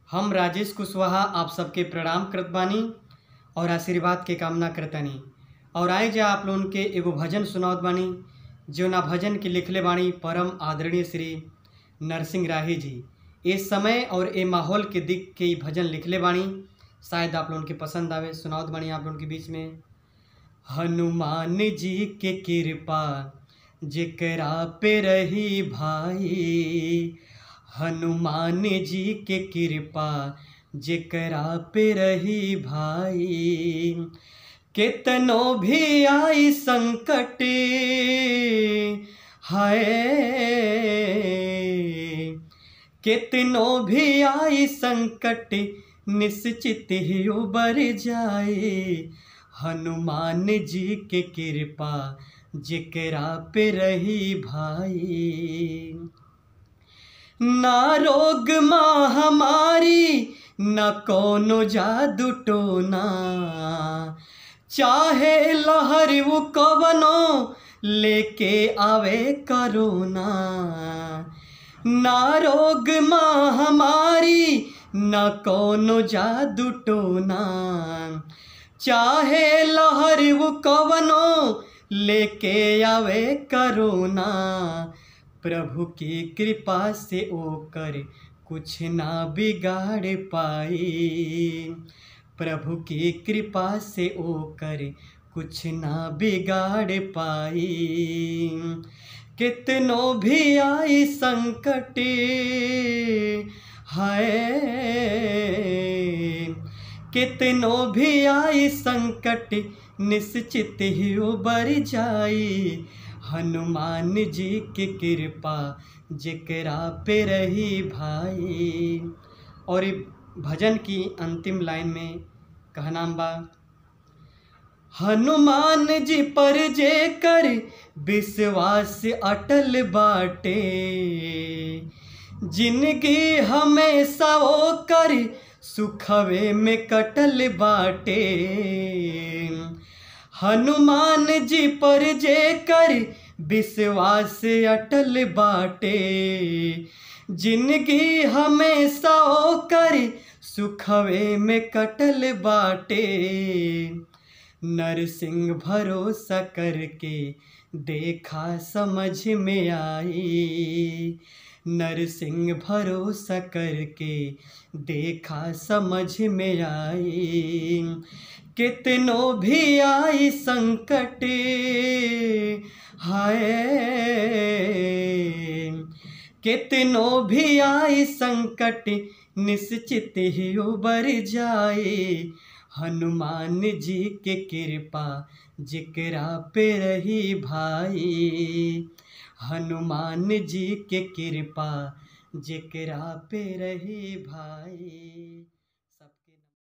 हम राजेश कुशवाहा आप सबके प्रणाम करत बानी और आशीर्वाद के कामना करतानी और आए जा आप लोगन के एगो भजन सुनावत बानी जौना भजन के लिखले बानी परम आदरणीय श्री नरसिंह राही जी ए समय और ए माहौल के दिख के ई भजन लिखले बानी शायद आप लोगन के पसंद आवे सुनावत बानी आप लोगन के बीच में हनुमान जी के कृपा जेकरा पे रही भाई हनुमान जी के कृपा जेकरा पे रही भाई केतनो भी आई संकट हाय केतनो भी आई संकट निश्चित ही उबर जाए हनुमान जी के कृपा जेकरा पे रही भाई ना रोग महामारी न कोनो जादू टोना चाहे लहर वो कवनो लेके आवे करोना ना रोग महामारी न कोनो जादू टोना चाहे लहर वो कवनो लेके आवे करोना प्रभु की कृपा से ओकर कुछ ना बिगाड़ पाई प्रभु की कृपा से ओकर कुछ ना बिगाड़ पाई कितनो भी आई संकट है कितनो भी आई संकट निश्चित ही उबर जाई हनुमान जी की कृपा जेकरा पे रही भाई और ये भजन की अंतिम लाइन में कहनाम बा हनुमान जी पर जे कर विश्वास अटल बाटे जिनकी हमेशा वो कर सुखवे में कटल बाटे हनुमान जी पर जे कर विश्वास अटल बाटे जिनकी हमेशा ओकर सुखवे में कटल बाटे नरसिंह भरोसा करके देखा समझ में आई नरसिंह भरोसा करके देखा समझ में आई कितनो भी आई संकट हाय कितनो भी आई संकट निश्चित ही उबर जाए हनुमान जी के कृपा जिकरा पे रही भाई हनुमान जी के कृपा जिकरा पे रही भाई